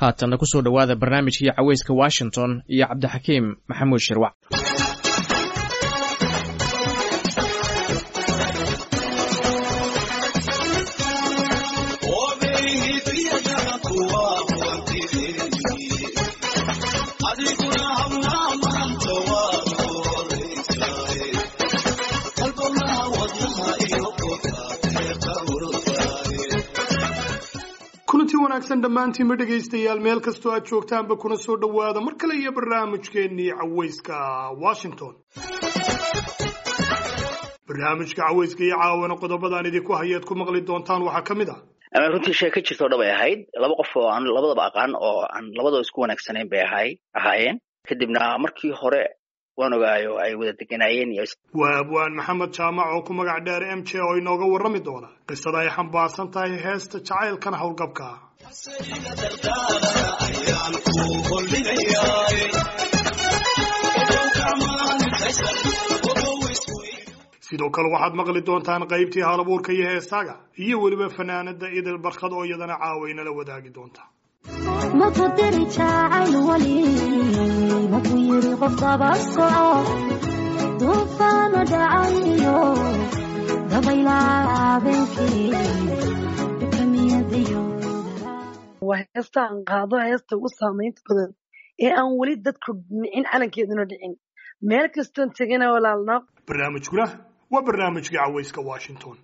haatanna ku soo dhowaada barnaamijkii caweyska washington iyo cabdixakiim maxamuud shirwac kulanti wanaagsan dhammaantiinba dhegaystayaal meel kastoo aad joogtaanba kuna soo dhowaada mar kale iyo barnaamijkeennii caweyska washington barnaamijka caweyska iyo caawana qodobadaan idinku hayaad ku maqli doontaan waxaa ka mid ah runtii sheeko jirtoo dhab ay ahayd laba qof oo aan labadaba aqaan oo aan labadaba isku wanaagsanayn bay ahay ahaayeen kadibna markii hore waan ogaayo ay wada deganaayeen iyo waa abwaan maxamed jaamac oo ku magac dheer m j oo inooga warrami doona qisada ay xambaarsan tahay heesta jacaylkan howlgabka sidoo kale waxaad maqli doontaan qaybtii halabuurka iyo heesaaga iyo weliba fanaanada idil barkad oo iyadana caawaynala wadaagi doonta maku diri jacayl wali maku yiri qof daba soco duufaano dhacayo dabaylaa habeenkii kamiyadayo waa heesta aan qaado heesta ugu saamaynta badan ee aan weli dadku nicin calankeeduna dhicin meel kastoon tegana walaalnaa barnaamijkuna waa barnaamijkii caweyska washington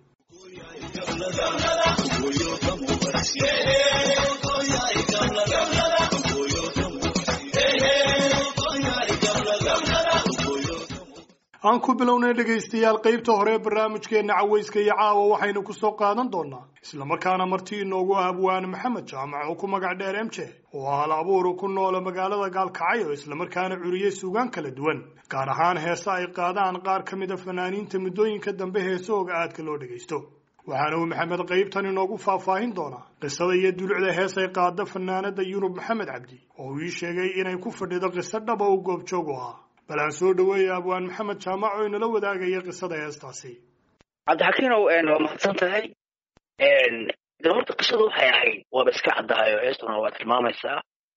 aan ku bilownay dhegaystayaal qaybta hore ee barnaamijkeenna caweyska iyo caawa waxaynu ku soo qaadan doonaa islamarkaana marti inoogu ah abwaane maxamed jaamac oo ku magac dheer m j oo hal abuuru ku noola magaalada gaalkacyo islamarkaana curiyey suugaan kala duwan gaar ahaan heese ay qaadaan qaar ka mid a fanaaniinta muddooyinka dambe heesahooga aadka loo dhegaysto waxaana uu maxamed qaybtan inoogu faahfaahin doonaa qisada iyo dulucda hees ay qaada fanaanada yurub maxamed cabdi oo uu ii sheegay inay ku fadhido qiso dhaba uu goobjoog u ahaa bal aan soo dhaweeya abwaan maxamed jaamac oo inala wadaagaya qisada heestaasi cabdixakiinow waa mahadsan tahay de horta qisadu waxay ahayd waaba iska caddaayo heestuna waa tilmaamaysaa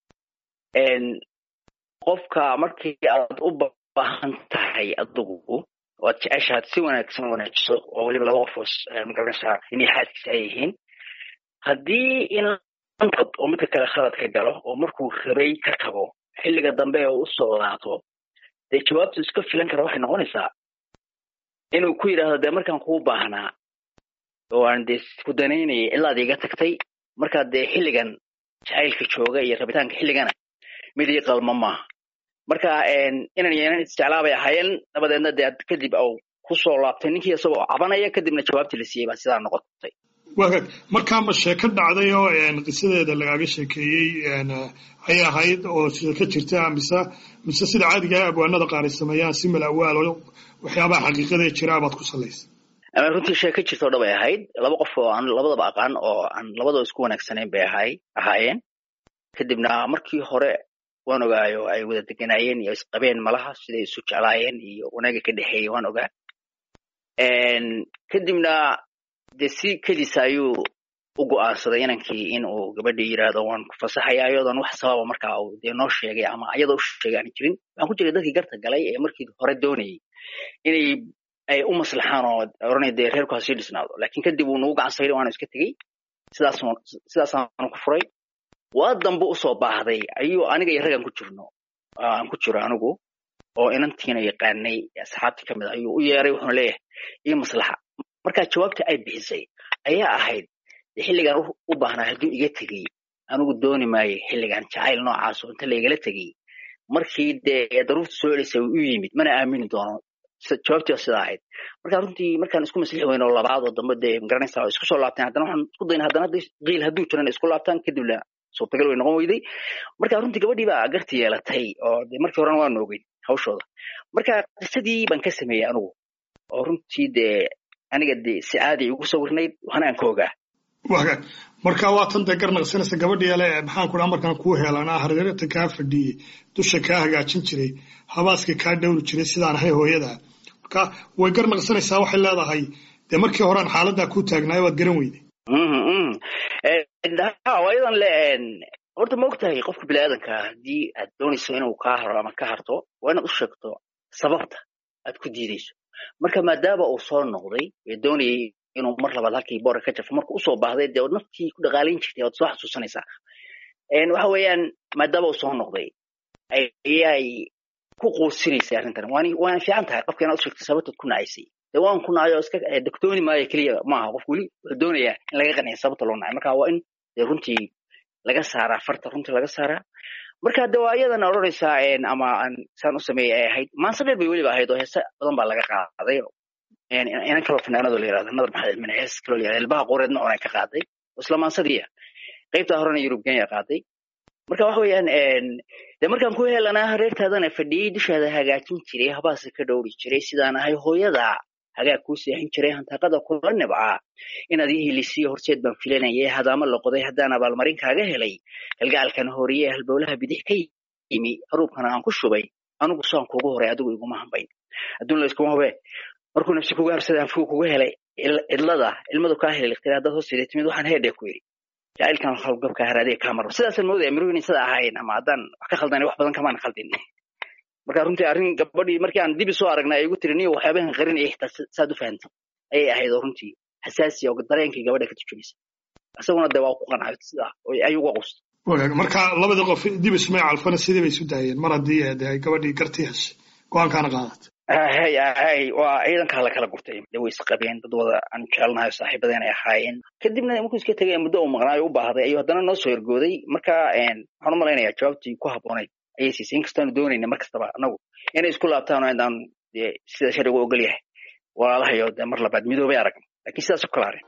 qofka markii aad u baahan tahay adigu waad jeceshaad si wanaagsan wanaajiso oo weliba laba qofoos magaranaysaa inay xaaskiisa ay yihiin haddii inantod oo midka kale khalad ka galo oo markuu rabay ka tago xilliga dambe oo u soo laato dee jawaabtu iska filan kara waxay noqonaysaa inuu ku yidhaahdo dee markaan kuu baahnaa oo aan dee ku danaynayay ilaad iga tagtay markaa dee xilligan jacaylka jooga iyo rabitaanka xilligana mid ii qalmo maaha marka inan yeelan isjeclaabay ahaayeen dabadeedna dee kadib au ku soo laabtay ninkii isagoo cabanaya kadibna jawaabtii la siiyey baa sidaa noqotay wagaag markaa ma sheeko dhacday oo qisadeeda lagaaga sheekeeyey ay ahayd oo sheeko jirta mise mise sida caadiga abwaanada qaar ay sameeyaan si malawaal oo waxyaabaha xaqiiqadee jira baad ku salaysa runtii sheeko jirtoo dhab ay ahayd laba qof oo aan labadaba aqaan oo aan labadaba isku wanaagsanayn bay ahay ahaayeen kadibna markii hore waan ogaayo ay wada deganaayeen iyo isqabeen malaha siday isu jeclaayeen iyo wanaaga ka dhexeeyey waan ogaa kadibna dee si kedisa ayuu u go'aansaday inankii in uu gabadhii yidhaahdo waan ku fasaxaya iyadoon wax sababa markaa uu dee noo sheegay ama iyadoo u sheegay aan jirin waxaan ku jiray dadkii garta galay ee markii hore doonayay inay ay u maslaxaan oo oranay dee reerku ha sii dhisnaado laakiin kadib uu nagu gacan sayray waana iska tegey sidaas sidaasaanu ku furay waa dambe usoo baahday ayuu aniga iyo raggan ku jirno aan ku jiro anigu oo inantiina yaqaanay asxaabtii kamid ayuu u yeeray wuxuuna leeyahay iyo maslaxa markaa jawaabtii ay bixisay ayaa ahayd xilligan u baahnaa hadduu iga tegey anigu dooni maayo xilligan jacayl noocaas oo inta laygala tegey markii dee daruurta soo celisay u yimid mana aamini doono jawaabtii sidaa ahayd marka runtii markaan isku maslixi weyno labaad oo dambe dee magaranaysaa oo isku soo laabteen haddana waxaan isku dayna haddana qiil hadduu jiran isku laabtaan kadibna suurtagal way noqon weyday marka runtii gabadhii baa garti yeelatay oo de markii horena waanu ogeyn hawshooda marka qisadii baan ka sameeyey anigu oo runtii dee aniga de si caadi ugu sawirnayd waxna aan ka ogaa wagaag marka waa tan dee garnaqsanaysa gabadhii ale maxaan ku dhaha markaan kuu heelanaa hareerta kaa fadhiyey dusha kaa hagaajin jiray habaaska kaa dhowri jiray sidaan ahay hooyada marka way garnaqsanaysaa waxay leedahay dee markii horean xaaladdaa kuu taagnaayo waad garan weyday waayadan le horta ma og tahay qofka biniaadanka haddii aad doonayso inuu kaa haro ama ka harto waa inaad u sheegto sababta aad ku diidayso marka maadaama uu soo noqday ee doonayay inuu mar labaad halkii boora ka jafo marka usoo baahday dee ood naftii ku dhaqaalayn jirtay ood soo xasuusanaysaa waxa weeyaan maadaama uu soo noqday ayay ku quusinaysay arrintan waana fiican tahay qofka inaad u sheegto sababtaad ku nacaysay dee waan ku nacayo iska dogtooni maayo keliya maaha qof weli wuxuu doonayaa in laga qanciyo sababta loo nacay marka waa in dee runtii laga saaraa farta runtii laga saaraa marka de waa iyadana odhanaysaa ama aan saan u sameeyey ay ahayd maanse dheer bay weliba ahayd oo heese badan baa laga qaaday inan kaloo fanaanado la yirahdo nadar maxamed mine hees kaloo la yirahdo ilbaha qureedna oonay ka qaaday oo isla maansadiiya qaybtaa horena yurub kenya qaaday marka waxa weeyaan de markaan ku helanaa reertaadana fadhiyey dushaada hagaajin jiray habaase ka dhowri jiray sidaan ahay hooyada hagaag kuu seexin jiray hantaaqada kula nibcaa inaad ii helisiyo horseed baan filanayay hadaama la qoday haddaan abaalmarin kaaga helay galgacalkan horiye halbowlaha bidix ka yimi haruubkana aan ku shubay anigu saan kuugu horay adigu iguma hambayn adduun la iskuma hube markuu nafsi kuga habsaday anfigu kuga helay cidlada ilmadu kaa helay liqtira haddaad hoosteeda timid waxaan heedhe ku yidhi jacaylkan hawlgabka haraadiga kaa maro sidaasaan moodaya miruhu inay sida ahaayeen ama haddaan wax ka khaldanay wax badan kamaan khaldin marka runtii arrin gabadhii markii aan dibi soo aragnay ay igu tiri niyo waxyaabahan qarinaya xitaa saad u fahantay ayay ahayd oo runtii xasaasiya oo dareenkii gabadha ka turjumaysa isaguna de waa ku qancay sidaa ayuu uga qusta wagaag marka labadii qof dib ismay calfana sidii bay isu daayeen mar haddii de ay gabadhii gartii heshay go-aankaana qaadat hay hay waa ciidankaa la kala gurtay de way isqabeen dad wada aan jecelnahay saaxiibadeen ay ahaayeen kadibna markuu iska tegay muddo uu maqnaayo u baahday ayuu haddana noo soo ergooday marka waxaan u malaynayaa jawaabtii ku habboonayd ayay siisay inkastaanu doonayna mar kastaba annagu inay isku laabtaan oo intaan de sida sharcigu ogol yahay walaalahayo de mar labaad midoobay arag lakiin sidaas u kala harin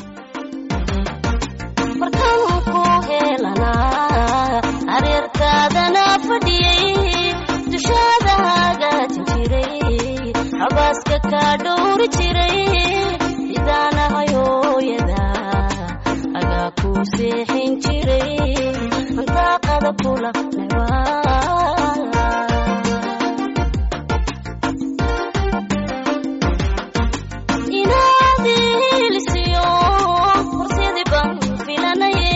markaan ku helanaa hareertaadana fadhiyey dushaada hagaajin jiray habaaska kaa dhowri jiray sidaanahay hooyada agaa kuu seexin jiray hantaaqada kula nebaa inaadilisiyo horseedi baan filanaye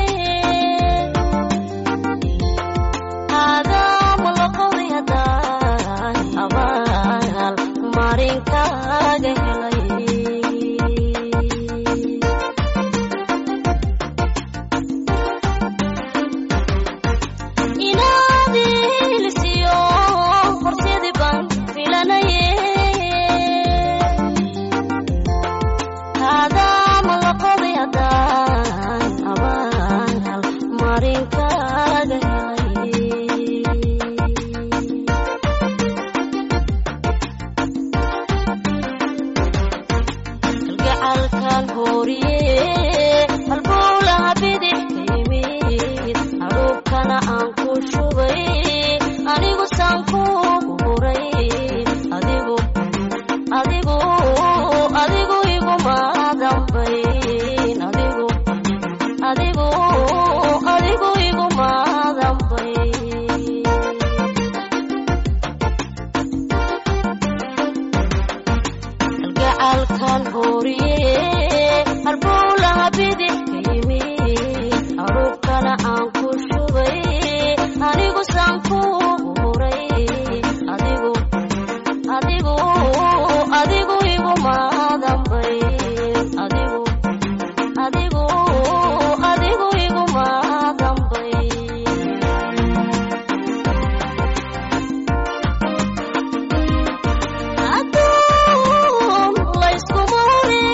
aadaama la qowday haddaan abaal marinkaaga helay inaadilisiyo horseedi baan filanaye aadaama la qoday haddaan abaal marinkaaga helay kalgacalkan horiye halbowlaha bidix ka yimid haruubkana aan ku shubay anigu saan kuugu huray adigu adigu adigu iguma dambayn adigu adigu adigu iguma dambayn kalgacalkan horiye halbowlaha bidix ka yimid haruubkana aan ku shubay anigu saan kuugu huray adigu adigu adigu iguma dambayn adigu adigu adigu iguma dambayn aduun layskuma hore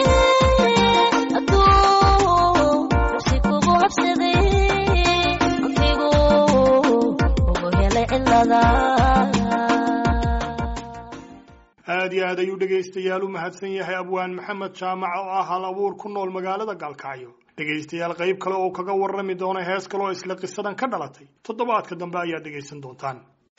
aduun nafsi kugu habsaday antigu ugu helay cilada aad iyo aad ayuu dhegaystayaal u mahadsan yahay abwaan maxamed jaamac oo ah hal abuur ku nool magaalada gaalkacyo dhegaystayaal qayb kale oo kaga warrami doona hees kale oo isla qisadan ka dhalatay toddobaadka dambe ayaad dhegaysan doontaan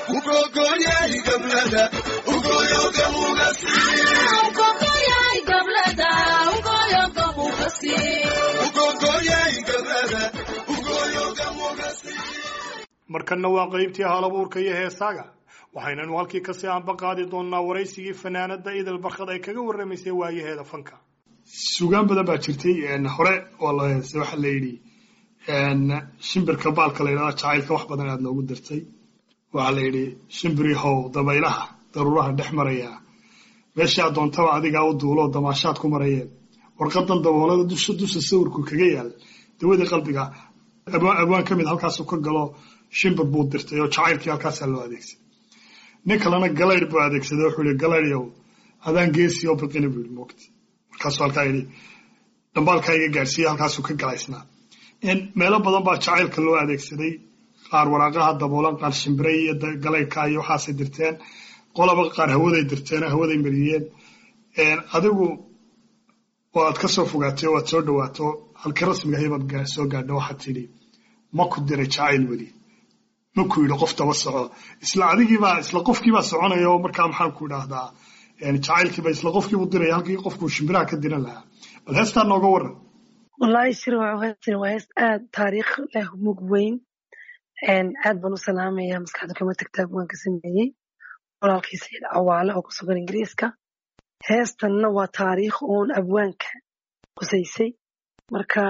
markanna waa qaybtii hal abuurka iyo heesaaga waxaynanu halkii kasii aanba qaadi doonnaa waraysigii fanaanada idil barkad ay kaga warramaysay waayaheeda fanka sugaan badan baa jirtay hore waxa la yidhi shimbirka baalka la yidhahda jacaylka wax badan aad noogu dirtay waxaa la yidhi shimbirihow dabaylaha daruuraha dhex maraya meeshaa doontaba adigaa u duuloo damaashaad ku marayeen warqadan daboolada dusha dusha sawirku kaga yaal dawadii qalbiga abwaan ka mid halkaasuu ka galo shimbir buu dirtay oo jacaylkii halkaasaa loo adeegsaday nin kalena galayr buu adeegsaday wuxuu yihi galayrow adaan geesi oo biqini buu yihi moogti markaasuu halkaa yidhi dhambaalkaa iga gaadhsiiye halkaasuu ka galaysnaa meelo badan baa jacaylka loo adeegsaday qaar waraaqaha daboolan qaar shimbiray iyo galaydhka iyo waxaasay dirteen qolaba qaar hawaday dirteen hawaday mariyeen adigu waad ka soo fogaatay oo waad soo dhawaato halkii rasmiga ahabaad soo gaadha waxaad tidhi ma ku diray jacayl weli ma ku yidhi qof daba soco isla adigiibaa isla qofkiibaa soconaya oo markaa maxaan ku idhaahdaa jacaylkiiba isla qofkiibu diraya halkii qofkuu shimbiraha ka diran lahaa bal heestaa nooga waran wallaahi shir heestan waa hees aad taariikh leh mug weyn aad baan u salaamaya maskaxda kama tagtaa waan ka sameeyey walaalkii sayid cawaale oo ku sugan ingiriiska heestanna waa taariikh uun abwaanka qusaysay marka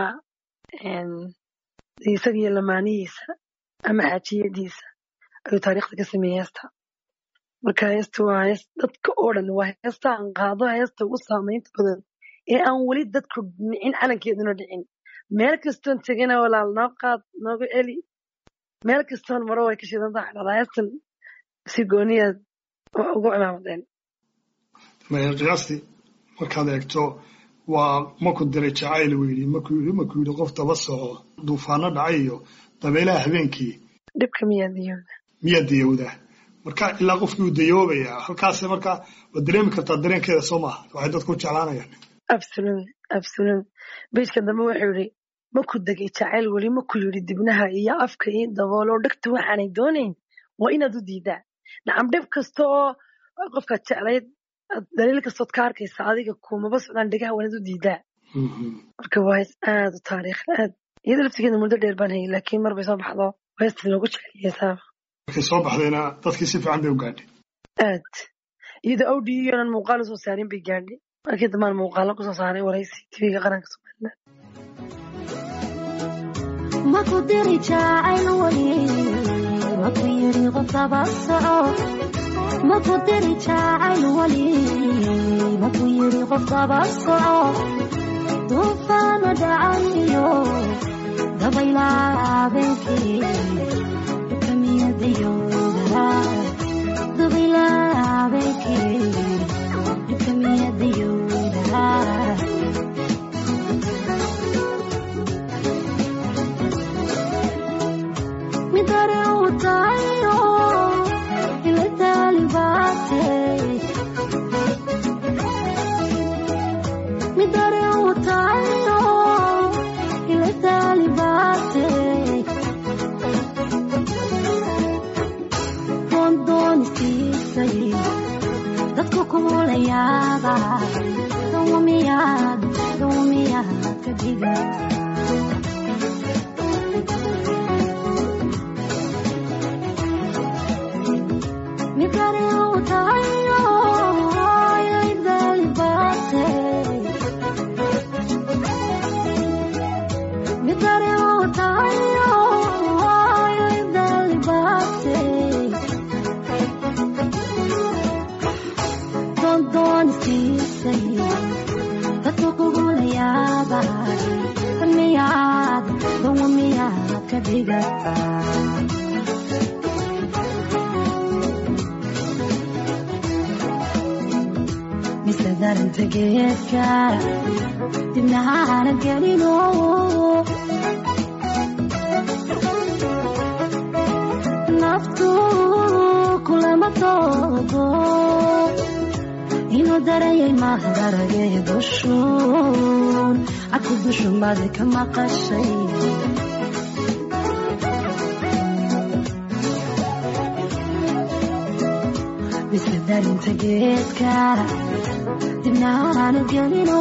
isaga iyo lamaanihiisa ama xaajiyadiisa ayuu taariikhda ka sameeyey heesta marka heesta waa hees dadka oo dhan waa heesta aan qaado heesta ugu saamaynta badan ee aan weli dadku nicin calankeeduna dhicin meel kastoon tegana walaal noo qaad nooga celi meel kastoon maro way ka shidan tahay dhada heestan si gooniyaad ugu cimaamadeen qiyaastii markaad eegto waa maku diray jacayl weydi maku yidhi maku yidhi qof daba soco duufaano dhacay iyo dabeelaha habeenkii dhibka miyaa diyooda miyaa dayowdaa marka ilaa qofkii uu dayoobaya halkaas marka waad dareemi kartaa dareenkeeda soo maaha waxay dadku jeclaanayaan absolutely absolutely bejka dambe wuxuu yidhi maku degay jacayl weli maku yidhi dibnaha iyo afka iyo daboolo dhegta waxaanay doonayn waa inaad u diidaa nacam dhib kasta oo qofkaad jeclayd daliil kastood ka arkaysa adiga kumaba socdaan dhegaha waa inaad u diidaa marka waa hees aad u taariikh aad iyada laftigeeda muddo dheer baan hayay laakiin mar bay soo baxdo heesta loogu jeceliyesaaba markay soo baxdayna dadkii si fiican bay u gaadhay aad iyadoo awdiyoonan muuqaal usoo saarin bay gaadhay markii dambaan muuqaalo kusoo saaray waraysi tv-ga qaranka somaliland maku diri jacayl weli maku yidhi qof daba soco maku diri jacayl weli maku yidhi qof daba soco duufaana dhacayo dabaylaa habeenkii kamiyadayooda dabaylaa habeenkii kamiyadayooda midare utayo ile talibate midare utayo ile talibate rondonistisay dadku kumulayaaba dawamiyaad dawamiyaad ka diga midare utayo ile talibate midare utayo ile talibate dondoonistisay dadku kugulayaaba miyaad dawamiyaad ka dhigata mise darinta geedka dibnahaana gelino naftu kulama toodo inuu darayay mahdaragay dushuun aku dushumadi ka maqashay mise darinta geedka dibnahaana gelino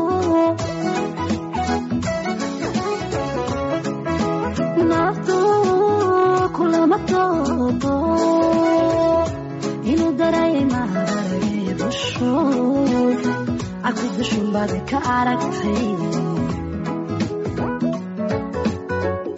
naftu kulama toodo inuu darayay maharagay dushuun aku dushun baad ka aragtay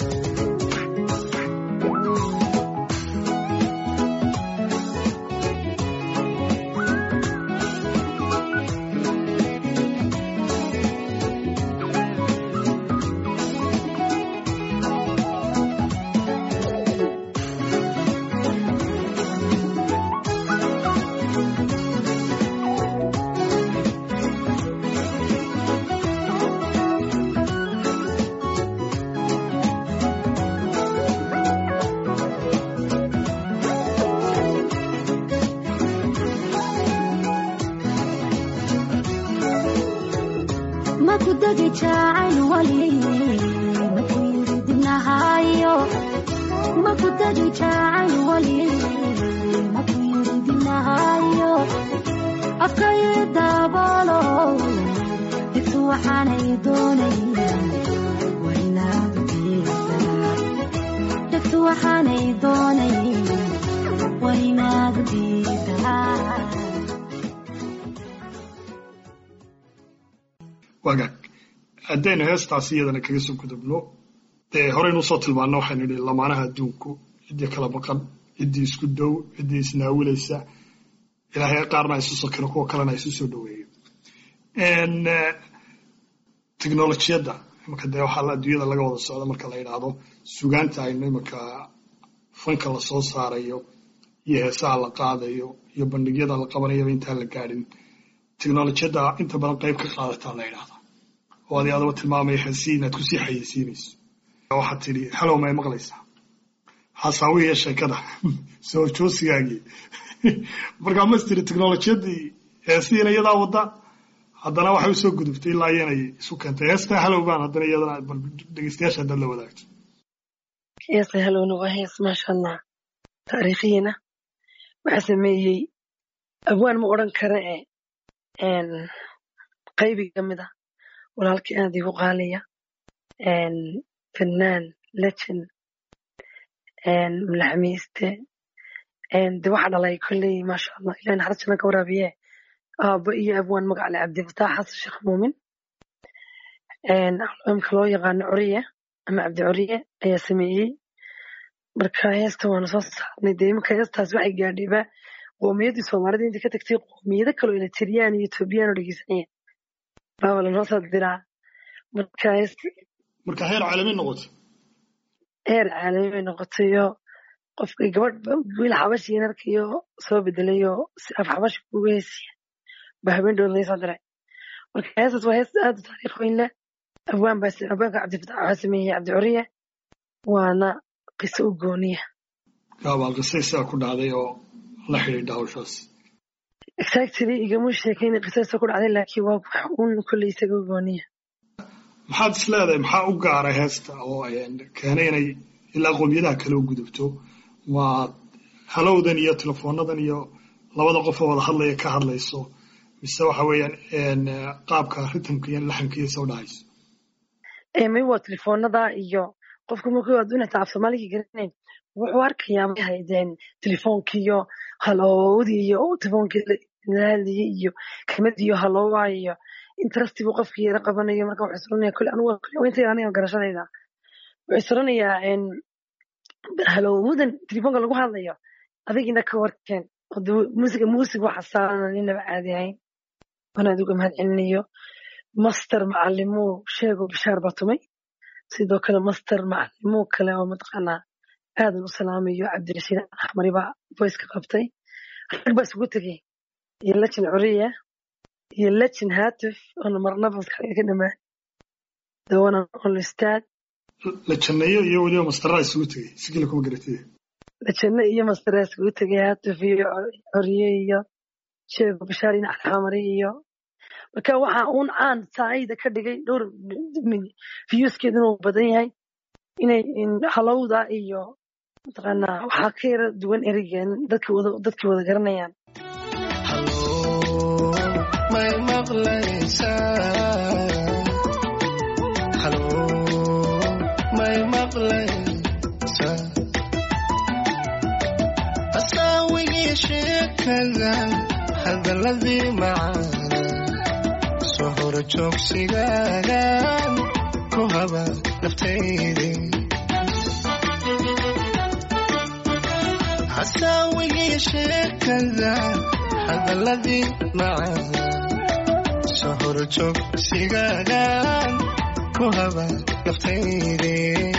degi jacayl wali maku yiri dibnahayo maku degi jacayl wali maku yiri dibnahayo afkayo daabolo digtu waxaanay doonayaan waa inaad diidaa dhegtu waxaanay doonayaan waa inaad diidaa wagaag haddaynu heestaasi iyadana kaga soo gudubno dee horeynu usoo tilmaano waxaynu idhi lamaanaha adduunku ciddii kala maqan ciddii isku dow ciddii isnaawilaysa ilaahay qaarna isu sokiro kuwa kalena isu soo dhoweeyo teknolojiyadda imanka dee waxaa la- adduunyada laga wada socda marka la yidhaahdo sugaanta aynu imanka fanka lasoo saarayo iyo heesaha la qaadayo iyo bandhigyada la qabanayaba intaan la gaadhin teknolojiyadda inta badan qayb ka qaadataa la yidhahdaa oo adi adaba tilmaamaya heesii inaad kusii xayeysiinayso waxaad tidhi halow may maqlaysaa xasaawihiiyo sheekada soo joosigaagii markaa mas tiri teknolojiyadii heesihiina iyadaa wadda haddana waxay usoo gudubtay ilaa iyanay isu keentay heestaa halow baan haddana iyadana bal dhegeystayaasha haddaad la wadaagto heesa halowna waa hees maasha allah taariikhiina waxaa sameeyey abwaan ma odhan kara e n qaybi ka mid ah walaalkii aad igu qaaliya n fannaan legend n mulaxamiiste n de waxa dhalay kolley maasha allah ilahi naxariis janna ka waraabiye aabbo iyo abwaan magac le cabdifataax xasan sheekh muumin n imka loo yaqaano coriye ama cabdi coriye ayaa sameeyey marka heesta waanu soo saarnay dee imanka heestaas waxay gaadhayba qoomiyadii soomaalida intii ka tagtay qoomiyado kaloo eritreyaan iyo etoobiyaan oo dhegeysanaya baaba lanoo soo diraa marka hees marka heer caalami noqotay heer caalami bay noqotayo qofka gabadh wiil xabashiin arkayo soo bedelayo si af xabashi kuga heesiya ba habeen dhow laga soo diray marka heestaas waa hees aad u taariikh weyn leh abwaan baa abwaanka cabdifatax waxaa sameeyey cabdi curiye waana qiso u gooniya gaabaa qisay sidaa ku dhacday oo la xidhiidha hawshaas exactly igama sheekayna qisadaasa ku dhacday laakiin waa wax uun kolley isaga u gooniya maxaad is leedahay maxaa u gaara heesta oo keenay inay ilaa qoomiyadaha kale u gudubto ma halowdan iyo telefoonadan iyo labada qof oo wada hadlaya ka hadlayso mise waxa weeyaan qaabka ritamka iyo laxamka iyo soo dhacayso may waa telefoonada iyo qofka markuu adduun hataa af soomaaligii garanayn wuxuu arkayaa may haydeen telefoonkiiyo haloowdii iyo telefoonkii la hadlayay iyo kelmadii iyo haloowa iyo interesti buu qofkii yara qabanayo marka wuxuu isranaya kule anugu kule inta aniga garashadayda wuxuu isranayaa halowmudan telefoonka lagu hadlayo adigina ka warkeen musiga muusig waxa saaran ninaba caadi ahayn waan adiga mahad celinayo master macalimuu sheego bishaar baa tumay sidoo kale master macalimuu kale oo mataqaanaa aadan u salaamayo cabdirashiid axmari baa voiceka qabtay rag baa isugu tegey iyo lajin curiya iyo lajin hatif oona marnaba maskaxdayda ka dhamaan dawana onlistaad la janneeyo iyo weliba mastaraa isugu tegey sigila kuma garatide lajanno iyo mastaraa isugu tegey hatif iyo curiye iyo sheego bishaar iyo axmari iyo marka waxa uun caan saacida ka dhigay dhowr viewskeeduna uu badan yahay inay halowda iyo mataqaanaa waxaa ka yara duwan ereygan dadkii wada dadkii wada garanayaan may maqlaysaa halo may maqlaysaa asaawigii sheekada hadaladii macaan soo horo joogsigaagan ku haba naftaydii hasaawigii sheekada hadaladii macaan soo horo joogsigaagan ku haba naftaydii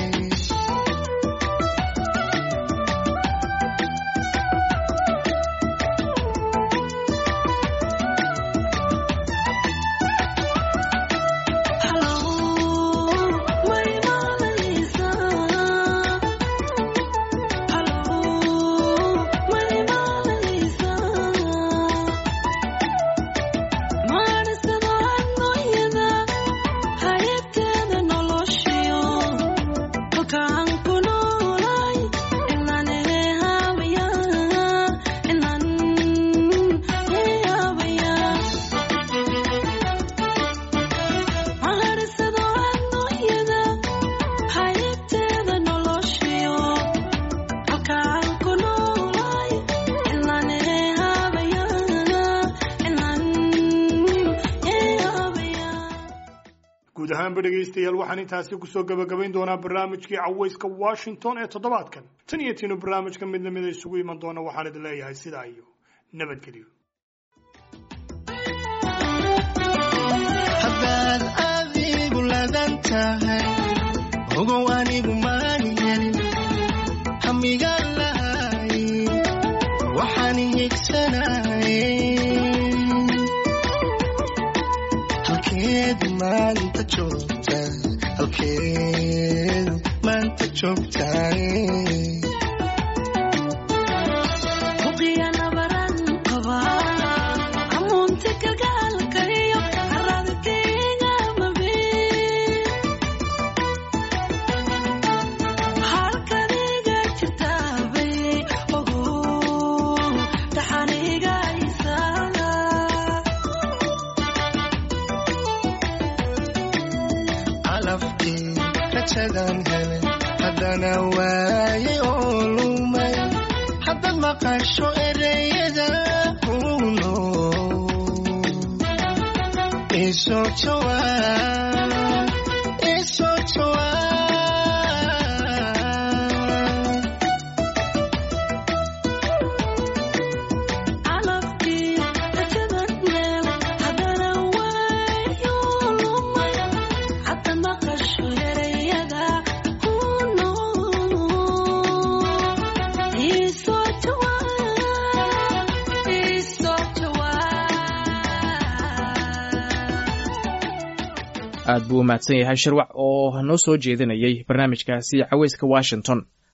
ahaanba dhegaystayaal waxaan intaasi kusoo gabagabayn doonaa barnaamijkii cawayska washington ee toddobaadkan tan iyo tiinu barnaamijka mid lamida isugu iman doona waxaan idin leeyahay sidaa iyo nabadgelyo haddaad adigu ladan tahay ogow anigu maan helin hamiga lahay waxaan higsanaye halkeed maanta joogta halkeed maanta joogtaay calafkii rajadan helay haddana waayay oo lumay haddaad maqasho ereyada kuno isoo jawaab isoo jawaab aad buu u mahadsan yahay shirwac oo noo soo jeedinayay barnaamijkaasi caweyska washington